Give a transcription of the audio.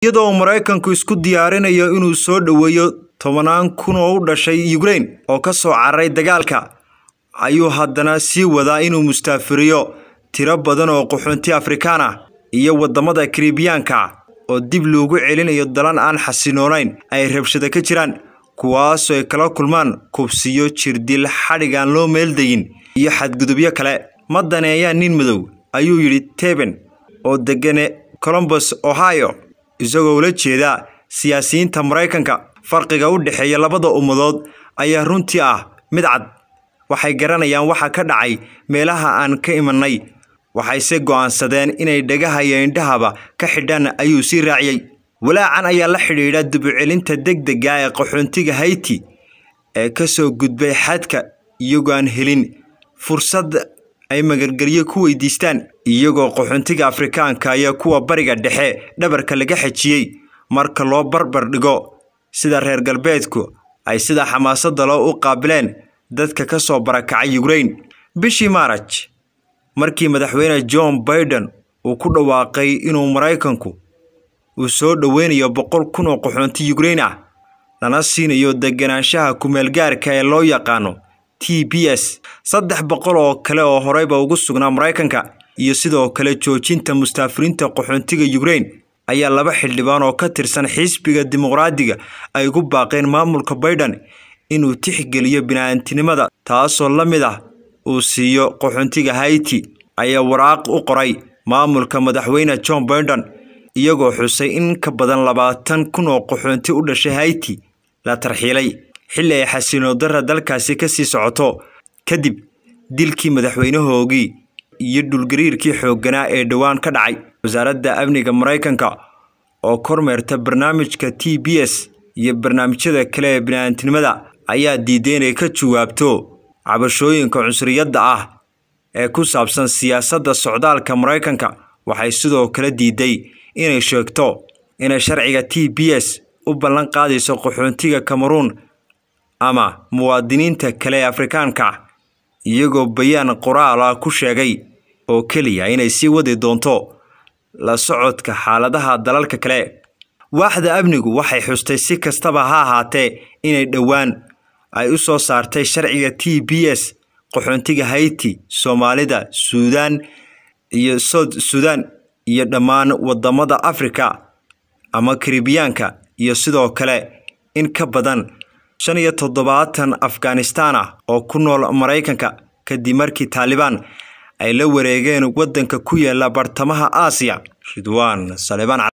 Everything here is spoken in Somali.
iyadoo maraykanku isku diyaarinayo inuu soo dhoweeyo tobanaan kun oo u dhashay ukrain oo ka soo cararay dagaalka ayuu haddana sii wadaa inuu mustaafiriyo tiro badan oo qaxoonti afrikaan ah iyo waddamada karibiyaanka oo dib loogu celinayo dalan aan xasiloonayn ay rabshado ka jiraan kuwaasoo ay kala kulmaan kubsiyo jirdil xadhig aan loo meeldayin iyo xadgudubyo kale ma daneeyaa nin madow ayuu yidhi teben oo degane colombos ohio isagoo ula jeeda siyaasiyiinta maraykanka farqiga u dhexeeya labada ummadood ayaa runtii ah mid cad waxay garanayaan waxa ka dhacay meelaha aan ka imanay waxayse go'aansadeen inay dhagaha iyo indhahaba ka xidhaan ayuu sii raaciyey walaacan ayaa la xidhiidha dubucelinta degdega ee qaxoontiga hayti ee ka soo gudbay xadka iyagoo aan helin fursad ay magargelyo ku weydiistaan iyagoo qaxoontiga afrikaanka iyo kuwa bariga dhexe dhabarka laga xejiyey marka loo barbar dhigo sida reer galbeedku ay sida xamaasadda loo u qaabileen dadka ka soo barakacay ukrain bishii maaraj markii madaxweyne john baiden uu ku dhawaaqay inuu maraykanku uu soo dhoweynayo boqol kun oo qaxoonti ukrain ah lana siinayo deganaanshaha kumeelgaarka ee loo yaqaano t b s saddex boqol oo kale oo horeyba ugu sugnaa maraykanka iyo sidoo kale joojinta mustaafiriinta qaxoontiga ukrain ayaa laba xildhibaan oo ka tirsan xisbiga dimuqraadiga ay ugu baaqeen maamulka baiden inuu tixgeliyo bini'aantinimada taasoo la mid ah uu siiyo qaxoontiga hayti ayaa waraaq u qoray maamulka madaxweyne john baiden iyagoo xusay in ka badan labaatan kun oo qaxoonti u dhashay hayti la tarxiilay xilli ay xasiloodara dalkaasi ka sii socoto kadib dilkii madaxweynahoogii iyo dhulgariirkii xoogganaa ee dhowaan ka dhacay wasaaradda amniga maraykanka oo kormeerta barnaamijka t b s iyo barnaamijyada kale ee bini'aantinimada ayaa diiday inay ka jawaabto cabashooyinka cunsuriyadda ah ee ku saabsan siyaasadda socdaalka maraykanka waxay sidoo kale diiday inay sheegto inay sharciga t b s u ballan qaadayso qaxoontiga cameruun ama muwaadiniinta kale ee afrikaanka ah iyagoo bayaan qoraal ah ku sheegay oo keliya inay sii wadi doonto la socodka xaaladaha dalalka kale waaxda amnigu waxay xustay si kastaba ha ahaatee inay dhowaan ay u soo saartay sharciga t b s qaxoontiga hayti soomaalida suudaan iyo south suudaan iyo dhammaan waddamada afrika ama karibiyaanka iyo sidoo kale in ka badan shan iyo toddobaatan afghanistaan ah oo ku nool maraykanka kadib markii taalibaan ay la wareegeen waddanka ku yaala bartamaha aasiya ridwaan salebaan